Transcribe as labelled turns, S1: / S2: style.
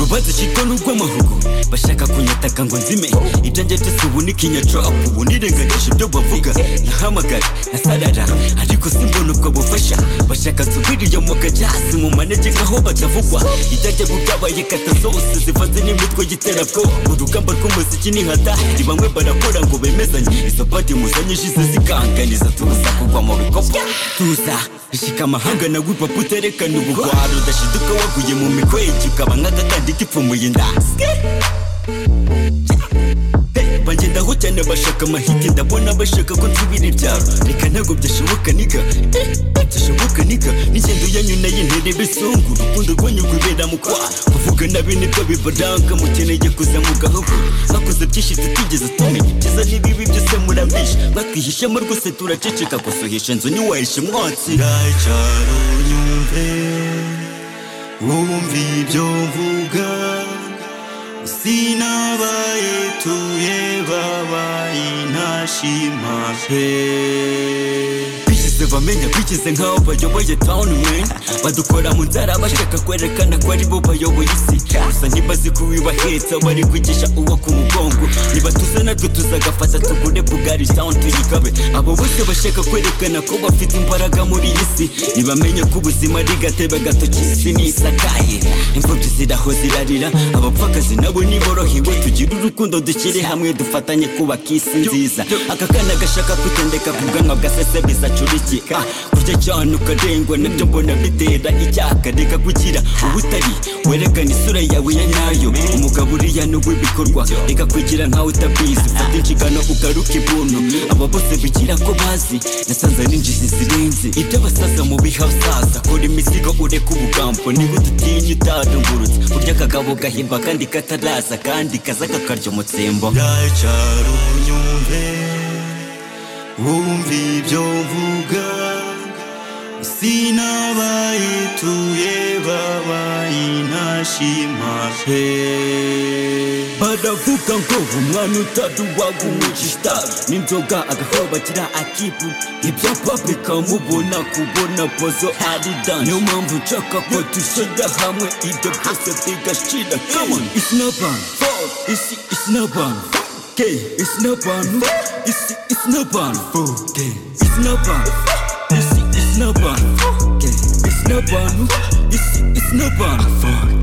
S1: bazishyitwa n'urw'amahugu bashaka kunyataka ngo nzime ibyanjye byose ubu ni kinyacapu ubu nirengagije ibyo bavuga nahamagara nasarara ariko simbona ubwo bufasha bashaka subiriyo mu gacasi mu manegeka aho batavugwa ibyajya bwabaye katasose zivanze n'imitwe y'iterabwoba urugamba rw'umuziki ni nkata ni bamwe barakora ngo bemezanye izo padi muzanyishize zikanganiza tuza kugwa mu bikopo tuza ishika amahanga na wipapu uterekana ubugwaro udashiduka waguye mu mikwege ukaba nk'agakandi gipfumuye inda bangendaho cyane bashaka amahiti ndabona bashaka ko nsubira ibyaro reka ntabwo byashoboka niga byashoboka niga n'ingendo yanyu nayo ntere bisungu urukundo rwanyu rwibera mu kwa kuvuga nabi nibyo bibaranga mukeneye kuza mu gahoro bakoze byinshi tutigeze tumenya ibyiza n'ibibi byose murambisha bakihishamo rwose turaceceka gusohesha inzu ntiwahishe umwotsi
S2: cyaro unyumve wumve ibyo mvuga sinabaye tuye babaye ntashima pe
S1: bigeze bamenya bigeze nk'aho bayoboye town man badukora mu nzara bashaka kwerekana ko ari bo bayoboye isi gusa ntibazi ko wibahetsa bari kwigisha uwo ku mugongo niba tuza natwe tuzagafata tugure bugari town tuyikabe abo bose bashaka kwerekana ko bafite imbaraga muri iyi si ntibamenya ko ubuzima ari gatebe gatoki isi nisakaye imfubyi ziraho zirarira abapfakazi nabo niborohewe tugire urukundo dushyire hamwe dufatanye kubaka isi nziza aka kana gashaka kutendeka ku bwanwa bwa sesebiza acurikika kurya cyane ukarengwa nabyo mbona bitera icyaka reka kugira ubutari werekana isura yawe ya nyayo umugabo uriya ni uw'ibikorwa reka kugira nkawe utabizi fata inshingano ugaruke ibuntu aba bose bigira ko bazi nasanze n'injizi zirenze ibyo basaza mu biha saza kora imizigo ureke ubugambo niba udutinya utadungurutse urya akagabo gahimba kandi kataraza kandi kaza kakarya umutsembo
S2: cyaro unyumve wumve ibyo mvuga sinabaye tuye babaye ntashima pe
S1: baravuga ngo umwana utaduwaga umugisha n'inzoga agahora bagira akibu ibyapa bikamubona kubona pozo ari dan niyo mpamvu nshaka ko dushyira hamwe ibyo byose bigashira kamon isi n'abantu isi isi n'abantu ke isi n'abantu isi isi n'abantu ke isi n'abantu isi isi n'abantu ke isi n'abantu isi isi n'abantu